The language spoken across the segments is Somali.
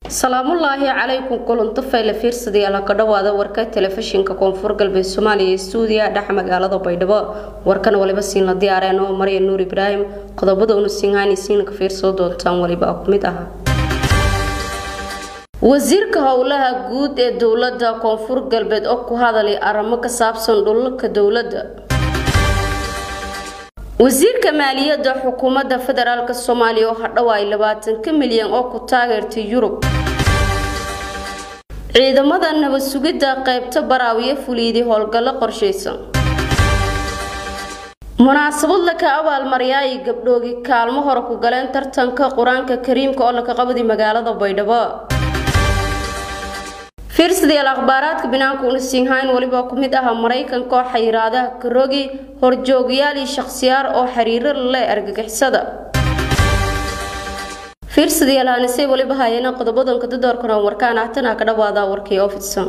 salaamullaahi calaykum kulanto fayle fiirsadayaala ka dhawaada warka telefishinka koonfur galbeed soomaaliya ee stuudiya dhex magaalada baydhabo warkan waliba siinla diyaareen oo marya nuur ibraahim qodobada unu sinhaani siina ka fiirsoo doontaan waliba ku mid ah wasiirka howlaha guud ee dowlada koonfur galbeed oo ku hadalay arrimo ka saabsan dhulalka dowladda wasiirka maaliyadda xukuumadda federaalk soomaaliya oo hadhowaay labaatanka milyan oo ku taageertay yurub ciidamada nabad sugidda qaybta baraawiye fuliiday howlgallo qorshaysan munaasabad laka abaalmaryaay gabdhoogi kaalmo hore ku galeen tartanka qur-aanka kariimka oo laka qabaday magaalada baydhabo fiirsadayaal akhbaaraadka binaanka una siinhayn weliba ku mid aha maraykanka oo xayiraadaha karogi horjoogayaal iyo shakhsiyaar oo xiriiro lale argagixisada fiirsadayaal hanisay weliba hayana qodobadanka dadoorkan warkaan ahtana ka dhawaada warkii oo fidsan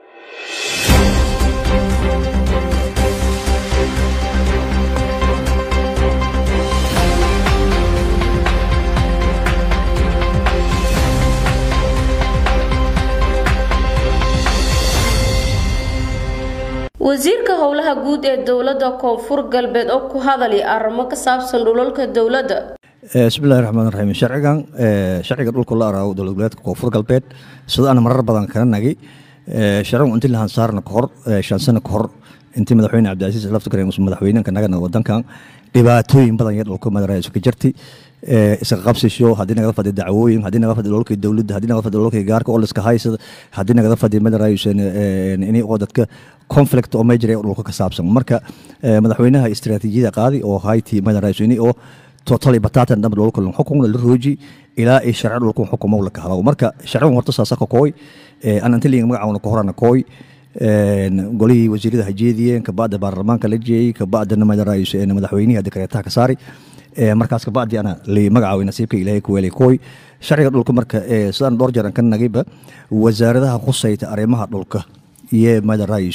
wasiirka howlaha guud ee dowlada koonfur galbeed oo ku hadalay arrimo ka saabsan dhulalka dowladda bismillahi raxmaan raxiim sharcigan sharciga dhulka la araago dowlad goboleedka koonfur galbeed sida aan marar badan kana nagay sharcigu intii lahaan saarna kahor shan sano kahor intii madaxweyne cabdicasiis laftigreen madaxweynenka nagana wadankan dhibaatooyin badan iyo dhulka madaraayisu ka jirtay iska qabsisho haddii nagala fadhi dacwooyin haddii nagala fadhi dhulkii dowladda haddii nagala fadhi dhulkii gaarka oo liska haysada haddii nagala fadhi madaraayisu ini oo dadka conflict oo major dhulka ka saabsan marka madaxweynaha istiraatiijiyada qaadi oo hayti madaraayisu ini oo totally batatan dhamba dhulka lan xukunna la rooji ilaa ay sharci dhulka xukumo la kahado marka sharcigan horta saasa ka kooy aan antiliga magacaawna ka horana kooy golihii wasiirada hajeediyeen kabacda baarlamaanka la jeeyey kabacdana madaraayisu madaxweynihi dekreetaha ka saari markaas kabacdi ana li magacaaway nasiibka ilaahay ku weelay kooy sharciga dhulka marka sidaan dhowr jeer aan ka nagayba wasaaradaha khusayta arrimaha dhulka iyo madaraayisu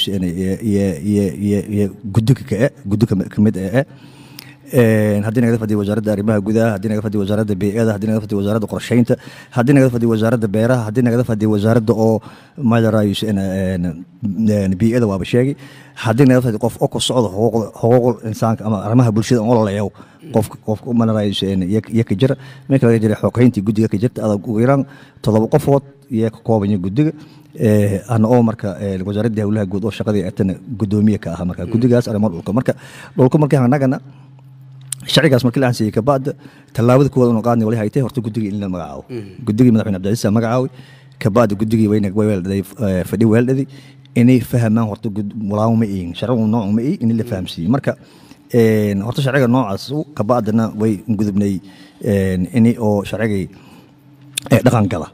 iyo gudiga kae gudiga kamid ee haddii nagala fadhiya wasaaradda arrimaha gudaha haddii nagala fadhiya wasaaradda bey'ada haddii nagala fadhiya wasaaradda qorsheynta haddii nagala fadhiya wasaaradda beeraha haddii nagala fadhiya wasaaradda oo madaraayisu bey'ada waaba sheegay haddii nagala fadhiya qof oo ku socdo xuquuqul insaanka ama arrimaha bulshada oo laleeyaw qof qof madaraayisu iyo ka jira marka laga jira xogeyntii guddiga ka jirta adag ugu yaraan toddoba qofood iyo ka koobanya guddiga ana oo marka wasaaradda howlaha guud oo shaqadii atana guddoomiye ka aha marka guddigaas arrimo dhulka marka dhulka markii anagana sharcigaas markii la ansiyey kabacda tallaabada kuwaad unu qaadnay wali haytay horta guddigii in la magacaabo guddigii madaxweyne cabdicasiis magacaaway kabacda guddigii wayna weeldhaday fadhi weeldhadi inay fahamaan horta walaawo ma iin sharcigu noocu ma ii in la fahamsiiyey marka horta sharciga noocaas kabacdana way gudubnay ini oo sharcigii dhaqan gala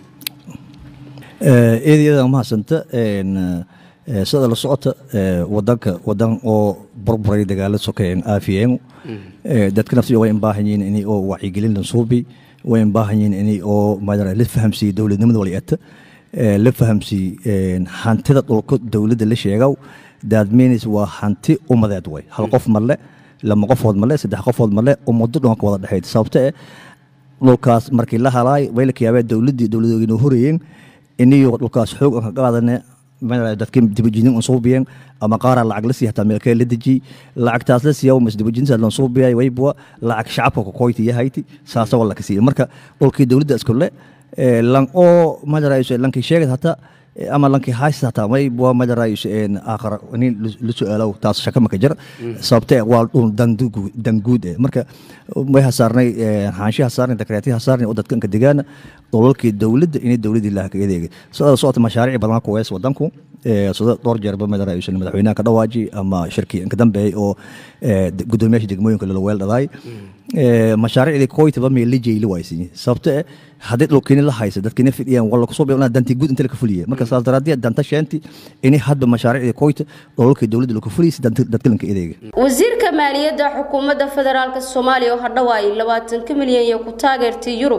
eediyada mahadsanta sida la socota wadanka wadan oo burburay dagaala sokeyen aafiyeen dadka naftiyo way baahan yihiin inay oo wacyigelin lan suubi way baahan yihiin inay oo madara la fahamsiiyo dowladnimada waliata la fahamsiiyo hantida dhulka dowladda la sheegaw that means waa hanti umadeed way hal qof marle lama qofood marle saddex qofood marle umado dhan ka wada dhexeyd sababta eh dhulkaas markii la halaay way la kiyaabeen dowladdii dowladooginoo horayeen iniyo dhulkaas xoog aan ka qaadane dadka dibajinin unsuubiyeen ama qaaraa lacag la siiya hataa meelkee la dejiy lacagtaas la siiya mas dibajinsa lan suubiyay waybua lacag shacabka kokoyti yahayti saasa wala ka siiya marka dhulkii dowladda iskule lan oo madaraayisu lankii sheegad hataa ama lankii haysta hataa may bua madaraayisu aakhara nin la su-aalow taas shaka maka jira sababtee waa dhul danguud eh marka way hasaarnay xaanshi hasaarnay dakreeti hasaarnay oo dadka inka degaana dhulalkii dowladda inay dowladdii laha kaga deegay sidoo socota mashaariic badan ku wees wadanku sida dhowr jeerba madaraayisu madaxweynaha ka dhawaaji ama shirkii inka dambeeyay oo gudoomiyaasha degmooyinka lala weel dhadaay mashaariicdii koytaba meel la jeeyli waaysiin sababto eh haddii dhulkiini la haysa dadkiina fidhiyaan wala kusoo bilawnaa dantii guud inta laka fuliya marka saas daraaddeed danta sheenti inay hadba mashaariicdii koyta dhulalkii dowladda laka fuliysa dadka lanka edeega wasiirka maaliyadda xukuumadda federaalk soomaaliya oo hadhowaay labaatanka milyan iyo ku taageertay yurub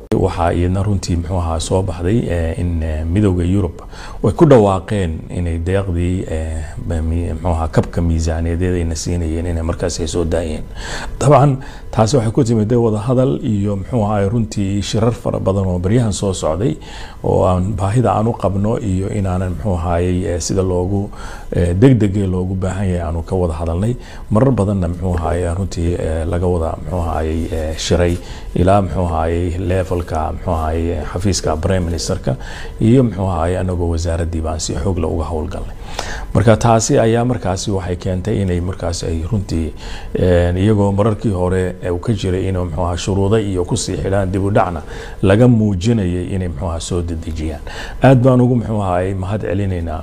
waxaa iyadna runtii muxuu ahaa soo baxday in midowda yurub way ku dhawaaqeen inay deeqdii muxuu ahaa kabka miisaaniyadeed ayna siinayeen inay markaas ay soo daayeen dabcan taasi waxay ku timid wadahadal iyo muxuu ahaa runtii shirar fara badan oo baryahan soo socday oo aan baahida aan u qabno iyo inaanan muxuu ahaayey sida loogu degdege loogu baahan yahay aanu ka wada hadalnay marar badanna muxuu ahaayey runtii laga wada muxuu ahaayey shiray ilaa muxuu ahaayey levelka muxuu ahaayey xafiiska prime ministerka iyo muxuu ahaayey anagoo wasaaraddii baan si xoogla uga howlgalnay marka taasi ayaa markaasi waxay keentay inay markaas ay runtii iyagoo mararkii hore uu ka jiray inuu muxuu ahaa shuruuda iyo kusii xidhaan dib u dhacna laga muujinayay inay muxuu ahaa soo dedejiyaan aad baan ugu muxuu ahaayey mahad celinaynaa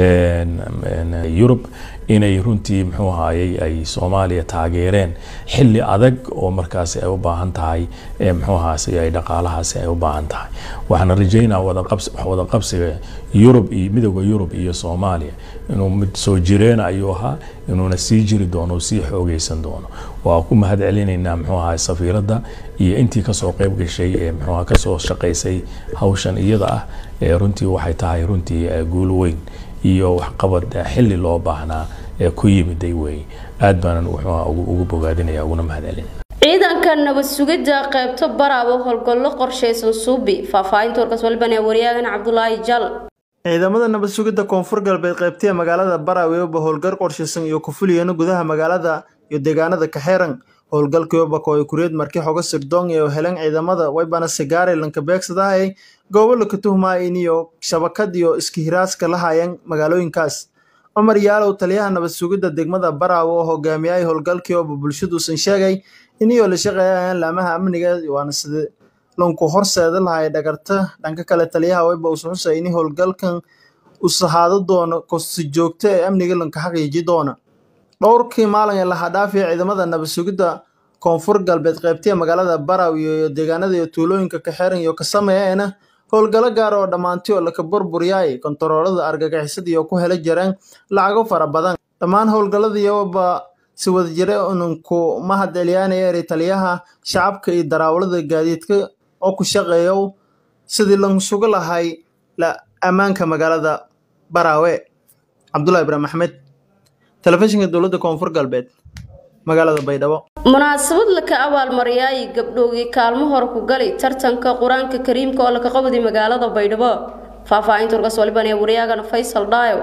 yurub inay runtii muxuu ahaayey ay soomaaliya taageereen xilli adag oo markaasi ay u baahan tahay muxuu ahaasi ay dhaqaalahaasi ay u baahan tahay waxaana rajaynaa wada qabsiga yurub iyo midowda yurub iyo soomaaliya inuu mid soo jireen ayuu ahaa inuuna sii jiri doono sii xoogeysan doono waa ku mahad celinaynaa muxuu ahaa safiiradda iyo intii kasoo qeyb gashay ee muxuu kasoo shaqaysay hawshan iyada ah ee runtii waxay tahay runtii guul weyn iyo waxqabad xilli loo baahnaa ee ku yimiday weeye aad baanan ugu bogaadinaya uguna mahad celinaya ciidanka nabad sugidda qaybta baraabo howlgallo qorshaysan suubi faahfaahinta warkaas waliban ee wariyaagan cabdulaahi jal ciidamada nabad sugidda koonfur galbeed qaybtiya magaalada baraaweyoba howlgal qorshaysan iyo kufuliyana gudaha magaalada iyo deegaanada kaxeeran howlgalkiyoba kooy kureed markii xoga sirdoon iyo helan ciidamada waybana sigaare lanka beegsadahay goobo laka tuhmaayin iyo shabakad iyo iskihiraaska la haayeen magaalooyinkaas cumar yaalow taliyaha nabad sugidda degmada baraawe oo hogaamiyay howlgalkiioba bulshaduusan sheegay iniyoo la shaqeeyayaan laamaha amniga waana sida lanku horseeda lahay dhagarta dhanka kale taliyaha wayba uusan xusay ini howlgalkan u sahaado doono kosi joogto ee amniga lanka xaqiiji doona dhowrkii maalin ee lahadhaafiya ciidamada nabad sugidda koonfur galbeed qaybtiya magaalada baraaw iyo deegaanada iyo tuulooyinka kaxeeran iyo ka sameeyeena howlgallo gaar oo dhammaanti oo laka burburyaay kontaroolada argagixisada iyo ku hela jireen lacago fara badan dhammaan howlgalladiyaba si wadajire ununku mahad celiyaanaya eri taliyaha shacabka iyo daraawalada gaadiidka oo ku shaqeeyo sidii lan suga lahay ammaanka magaalada baraawe cabdullahi ibraahim axmed telefishinka dowladda koonfur galbeed magaalada baydhabo munaasabad laka abaalmariyay gabdhoogii kaalmo hore ku gali tartanka qur-aanka kariimka oo laka qabday magaalada baydhabo faahfaahinta warkaas waliban ee wariyaagan faysal dhaayo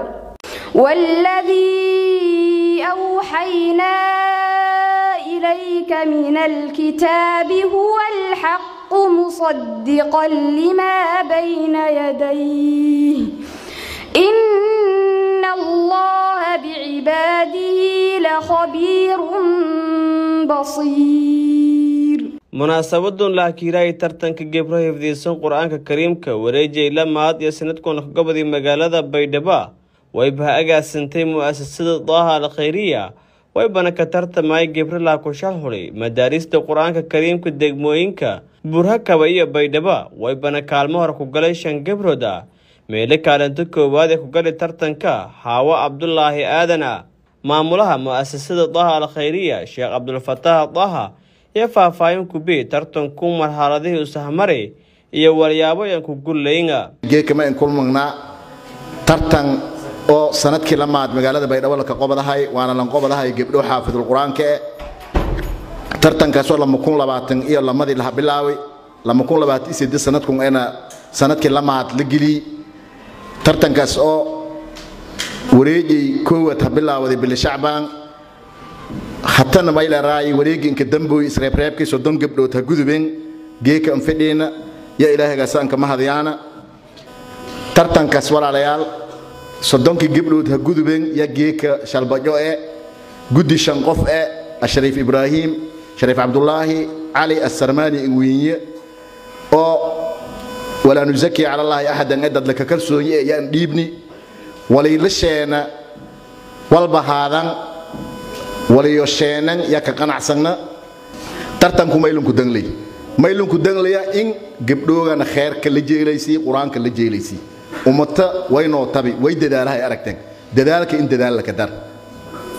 والذي أوحينا إليك من الكتاب هو الحق مصدقا لما بين يديه إن الله بعباده لخبير بصير munaasabadun lahakiirahay tartanka gebro hifdiisan qur-aanka kariimka wareejay lamaad iyo sanadkuna gobodii magaalada baydhabo wayba agaasantay mu'asasada daaha al khayriya waybana ka tartamay gebro laakusha xulay madaarista qur-aanka kariimka degmooyinka burhakaba iyo baydhabo waybana kaalmo hore ku galay shan gebrood ah meelo kaalinto koowaad ee ku gali tartanka xaawo cabdulaahi aadan ah maamulaha mu'asasada daaha al khayriya sheekh cabdulfataax daaha iyo faahfaahin kubi tartanku marxaladihii usahmari iyo walyaabo yan ku gullaynga geekama in kulmagnaa tartan oo sanadkii lamaad magaalada baydhabo laka qobadahay waana lan qobadahay gebdho xaafidul qur-aanka e tartankaasoo lama kun labaatan iyo lamadii laha bilaaway lama kun labaatan iyo siddeed sanadkun ena sanadkii lamaad la geliyey tartankaas oo wareejay koowad ha bilaawaday bili shacbaan hatana maylaraayi wareegi inka damboy isreebreebkii soddon gabdhood ha gudubeen geeka anfidhiina yaa ilaahaygasaanka mahadyaana tartankaas walaalayaal soddonkii gabdhood ha gudubeen yaa geeka shalbajo e guddi shan qof e ashariif ibraahiim shariif cabdulaahi cali assarmaani ingwiinye oo walaa nusaki cala allaahi axadan e dadlaka kalsooye e yaan dhiibni walayla sheena walba haadan waliyo sheenan yaa ka qanacsanna tartanku maylunku dangley maylunku danglaya in gabdhoogana kheerka la jeelaysii qur-aanka la jeelaysii ummata waynoo tabi way dadaalahay aragteen dadaalka in dadaal laka dar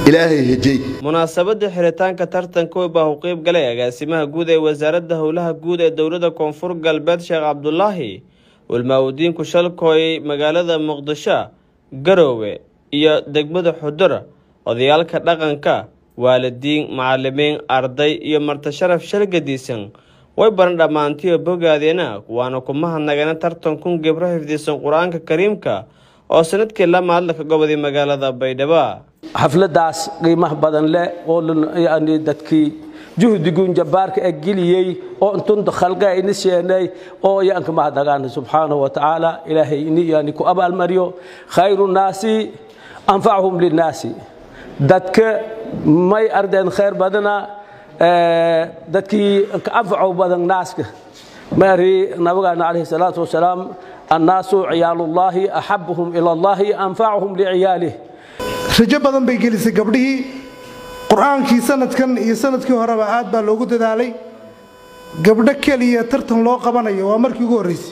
ilaahay hejey munaasabadda xiritaanka tartanka wey baa u qeyb galay agaasimaha guud ee wasaaradda howlaha guud ee dowladda koonfur galbeed sheekh cabdulaahi walmaawudiinku shalkooy magaalada muqdisho garoowe iyo degmada xudur odayaalka dhaqanka waalidiin macalimiin arday iyo martasharaf shargadiisan way baran dhammaantiyo bogaadeena waana ku mahadnagana tartankun gebro xifdisan qur-aanka kariimka oo sanadkii la maadlaka gobodii magaalada baydhabo xafladaas qiimaha badan leh oo yani dadkii juhdigun jabbaarka ee geliyey oo intunta khalqa ini sheenay oo yaanka mahadnagaana subxaanahu wa tacaala ilaahay ini yani ku abaalmariyo khayru naasi anfachuhum linnaasi dadka may ardeen khayr badana dadkii ka anfacow badan naaska mari nabigaana calayhi salaatu wasalaam annaasu ciyaalullaahi axabuhum ila allahi anfacuhum liciyaalih rajo badan bay gelisay gabdhihii qur-aankii sanadkan iyo sanadkii horeba aad baa loogu dadaalay gabdho keliya tartan loo qabanayo waa markii ugu horraysay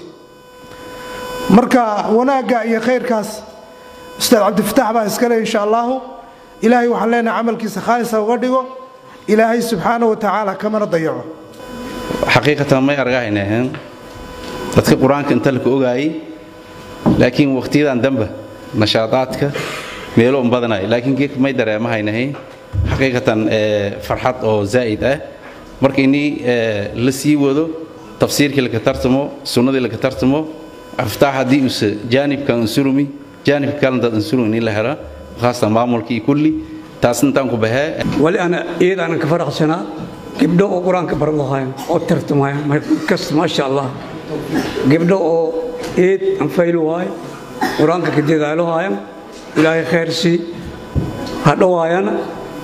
marka wanaagga iyo khayrkaas ustaad cabdifataax baa iskale insha allaahu ilaahay waxaan leenahay camalkiisa khaalisa uga dhigo ilaahay subxaana wa tacaala kamana dayaco xaqiiqatan may argahaynaheen dadka qur-aanka inta laka ogaayey laakiin wakhtiyadan dambe nashaadaadka meelo un badanay laakiin geedka may dareemahaynahay xaqiiqatan farxad oo zaa'id ah marka inii la sii wado tafsiirkii laka tartamo sunnadii laka tartamo aftaax haddii use jaanibkan unsurumi jaanibka kalentaad unsurumi inii la hela khaasatan maamulkii kulli taas intaan ku bahee wali ana iyadaanan ka faraxsanaa gabdho oo qur-aanka baran lahayn oo tartamaya markasta maasha allah gabdho oo eed anfayl waay qur-aanka ka dadaalo haayan ilaahay khayr sii hadhowaayana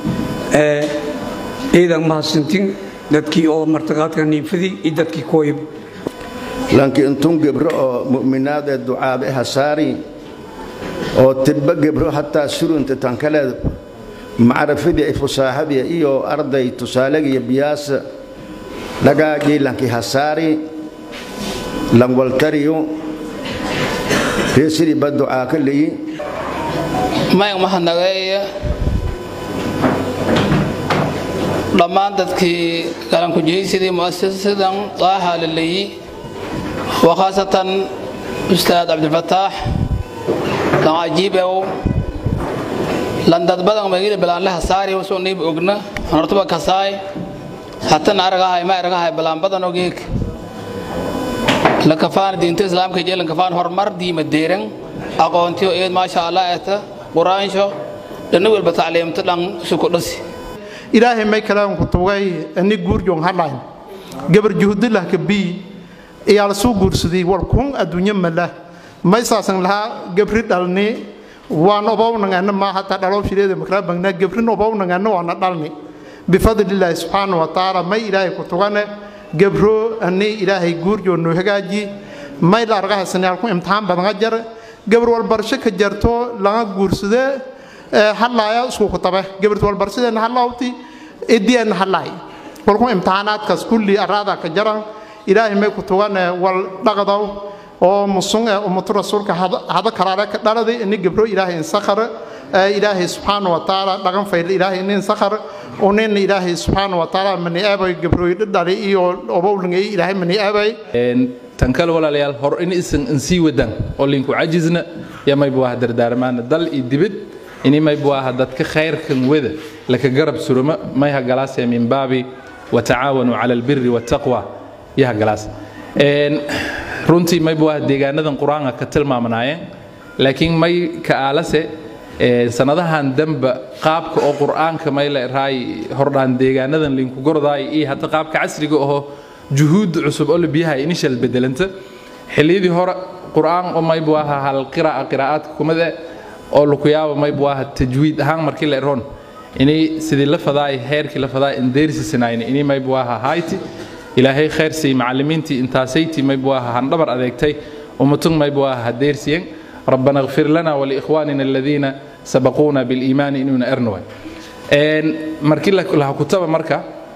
ciidan mahadsantin dadkii oo martaqaadka niinfadii iyo dadkii kooyib laakiin intun gebro oo mu'minaad ee ducaabe hasaari oo tibba gebro hataa surunta tankaleed macrifadii ay fusaaxadii iyo arday tusaalegiyo biyaasa dhagaagii lanki hasaari langwaltariyo reesidii ba ducaa ka leyi mayg mahadnageeye dhammaan dadkii galankujihaysidii mu'asasadan daaha la leeyi wa khaasatan ustaad cabdifataax lancajiibew landad badan magila bilaanle hasaari usoo niib ogna hortuba kasaay hatan aragahay ma aragahay bilaan badan ogeeg lakafaan diinta islaamka jee lakafaan horumar diima deeran aqoontiyo eed maasha allah eta quraansho dhanna welba tacliimta dhan suku dhasi ilaahay may kalaan ku tugay ani guurjoon hadhayn gabar juhdilah ka bii iyaala suu guursaday war kun adduunyo mala may saasan lahaa gabri dhalni waan obownangana ma hataa dhalow shireeda makraa bangnaa gabrin obownangana waana dhalni bifadlilaahi subxaana wa tacaala may ilaahay ku tugane gabro ani ilaahay guurjoo noo hagaaji may la argahaysanaalku imtixaan badanga jar gabar walbarsho ka jarto laga guursade hadlaaya isku kutabe gabart walbarshadeenna hadlaawti idiyeenna hadlaay walku imtixaanaadkaas kulli araada ka jaran ilaahay may ku tugane wal dhaqdow oo musun ee ummatu rasuulka hada kalaale ka dhaladay ini gabro ilaahay insakhar ilaahay subxaana wa tacaala dhaqan fayl ilaahay nin sakhar unina ilaahay subxaana wa tacaala mani aabay gabrooy dhali iyo obowlingay ilaahay mani aabay tan kale walaalayaal hor in isan insii wadaan oo linku cajisna ya maybu aha dardaarmaana dal iyo dibid ini maybu aha dadka khayrkan wada laka garab suruma mayha galaasee min baabi watacaawanuu cala albiri waataqwa yaha galaas runtii maybu aha deegaanadan qur-aanka ka tilmaamanaayeen laakiin may ka aalase sanadahan damba qaabka oo qur-aanka may la raay hordhaan deegaanadan linku gordaay iyo hadda qaabka casriga aho juhuud cusub oo la biyaha inishal bedelanta xilliyadii hore qur-aan oo maybu aha hal qira'a qiraa'aadka kumade oo lukuyaaba maybu aha tajwiid ahaan markii la eroon inay sidii la fadaay heerkii la fadaay indeersisanayn inay maybu aha hayti ilaahay khayr sii macallimiintii intaasayti maybu aha handhabar adeegtay ummatun maybu aha hadeersiyen ربنا اغفر لنا ولإخواننا الذين سبقونا بالإيمان إننا أرنوا markii laha kutaba marka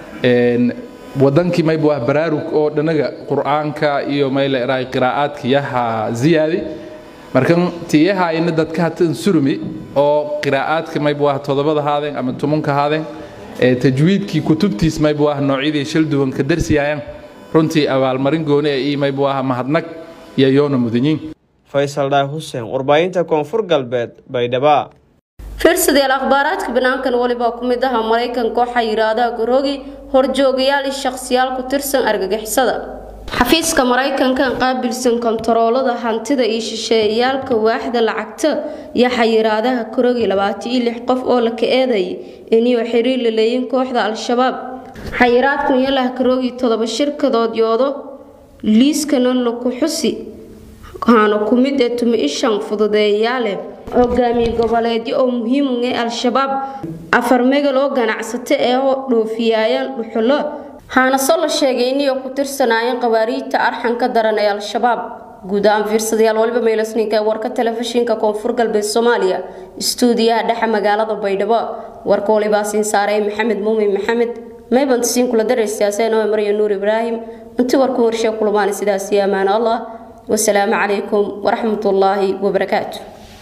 wadankii maybu ah baraarug oo dhanaga qur'aanka iyo mayla eraay qiraa'aadka yaha ziyaadi markan tiyahayna dadka hatan surumi oo qiraa'aadka maybu ah todobada haadeen ama tumanka haadeen ee tajwiidkii kutubtiis maybu ah noocyadii shal duwan ka darsiyaayaan runtii abaalmarin gooni ee ii maybu ah mahadnag iyo yoona mudanyiin faysal dhaay xuseen warbaahinta koonfur galbeed baydhaba fiirsadeel akhbaaraadka banaankan walibaa ku mid aha maraykanka waxaa yidhaahdaa garoogi horjoogayaal iyo shakhsiyaal ku tirsan argagixisada xafiiska maraykanka qaabilsan kontaroolada hantida iyo shisheeyayaalka waaxda lacagta iyo xayiraadaha karoogi labaatan iyo lix qof oo la ka eedayay iniyoo xiriir la leeyin kooxda al-shabaab xayiraadkan iyo lah karoogi todoba shirkadood yoodo liiskana laku xusi waxaana ku mid ee tumi ishan fududeeyayaale hogaamiye goboleedyo oo muhiim u ah al-shabaab afar megal oo ganacsato ee dhoofiyaayaan dhuxulo haanaso la sheegay inay ku tirsanaayeen qawaariijta arxanka daran ee al-shabaab guud ahaan fiirsadayaal waliba meelasninka ee warka telefishinka koonfur galbeed soomaaliya istuudiyaha dhexe magaalada baydhabo warka walibaa siin saaray maxamed muumin maxamed maybant siin kula daraystaaseen oo marya nuur ibraahim intii warku warshee kulmaan sidaasi ammaan allah wasalaamu calaykum waraxmatullaahi wabarakaatu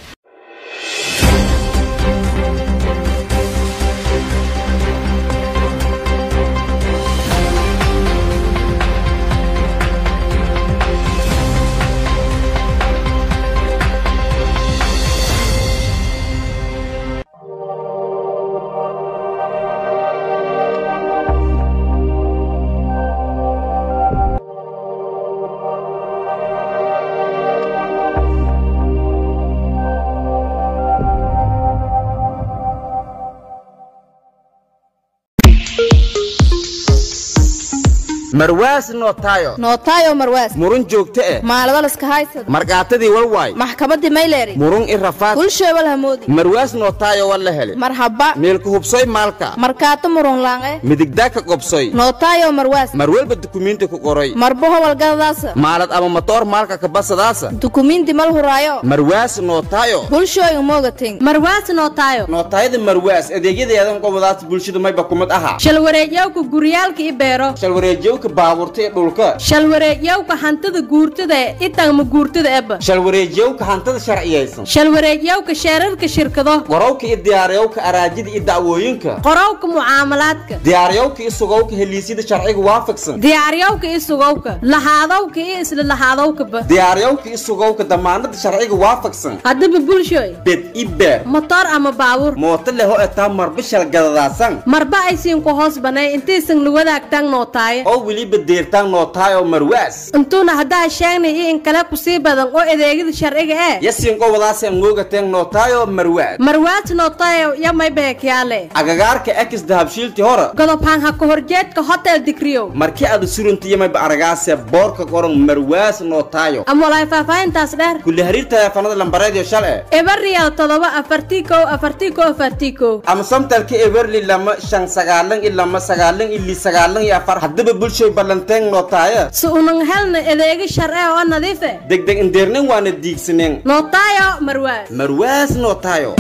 marwaas nootayo nootayo marwaas murun joogto eh maaladalas haysad markaatadii walwaay maxkamadii mayleeri murun i rafaad kulsheebal hamoodi marwaas nootayo wal la hele marhaba meelka hubsoy maalka markaato murun laange midigdaa ka qobsoy nootayo marwaas marwelba dukumiinti ku qoray marbo howalgadadaasa maalad ama matoor maalka ka basadaasa dukumiinti mal huraayo marwaas nootayo bulshooyin moogatin marwaas nootayo nootaayada marwaas adeegyadeedan qobadaas bulshada mayba kumid aha shalwareegyawka guryaalka i beero shalwareejyowka baabuurta ee dhulka shalwareegyawka hantida guurtada e itagma guurtada eba shalwareejyowka hantada sharciyaysan shalwareegyawka sheerarka shirkado qorowka iyo diyaaryowka araajida iyo dacwooyinka qorowka mucaamalaadka diyaaryowka iyo sugowka heliisyada sharciga waafaqsan diyaaryawka i sugowka lahaadowka iyo isla lahaadowkaba diyaaryowka iyo sugowka damaanada sharciga waafaqsan haddaba bulshooy bed i beer motor ama baabuur mooto leho etaa marba shalgadadaasan marba aysiin ku hoos banay intaysan la wadaagtaan nootaaye oo weliba deertaan nootaayo marwaas intuuna haddaa sheegnay iyo in kale kusii badan oo adeegyada sharciga ee yasiin qobadaaseen moogateen nootaayo marwaas marwaas nootayo yamay beekyaale agagaarka ekis dahabshiilti hore godobhaan ha ka horjeedka hotel digriyow markii aad suruntiyamayba aragaase boorka qoran marwaas nootaayo ama walaay faahfaahintaas dheer kulli hariir taleefanada lambareediyo shal e ebariyal todoba afartii kow afartii kow afartii kow ama samtalka eberli lama shan sagaalan ilama sagaalan ili sagaalan iyo afar haddaba bulshoy ballanteen nootaaya si unan helna adeega sharci oo nadiife degdeg indeernin waana diigsaneen nootayo marwaas marwaas nootaayo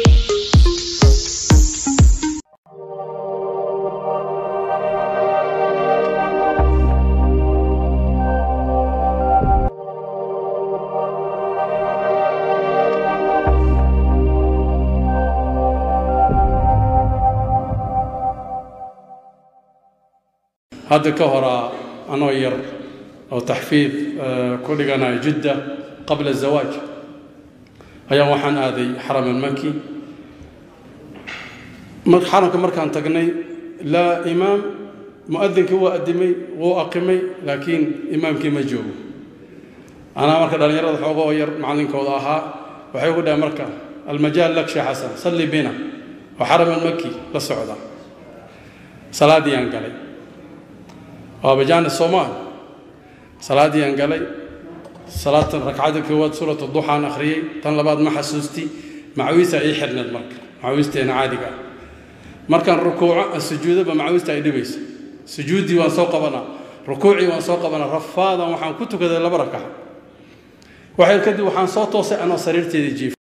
hadda ka horaa anoo yar oo taxfiid ku dhiganaya jidda qabla zawaaj ayaa waxaan aaday xaram almaki xaramka markaan tagnay laa imaam muadinkii wuu adimay wuu aqimay laakiin imaamkii ma joogo anaa marka dhallinyarada xooga oo yar macallinkooda ahaa waxay ugu dhahay marka almajaal lak sheekh xasan salli bina oo xaram almaki la socda salaadiyaan galay waa bajaana soomaal salaadii aan galay salaatan ragcada koowaad suurat duxaan akhriyey tan labaad ma xasuusti macawiista ii xirneed marka macawiisteena caadiga ah markaan rukuuco aan sujuudoba macawiista ay dhibayso sujuuddii waan soo qabanaa rukuucii waan soo qabanaa rafaadan waxaan ku tukaday laba rakaca waxay kadib waxaan soo toosay anoo sariirteedii jiif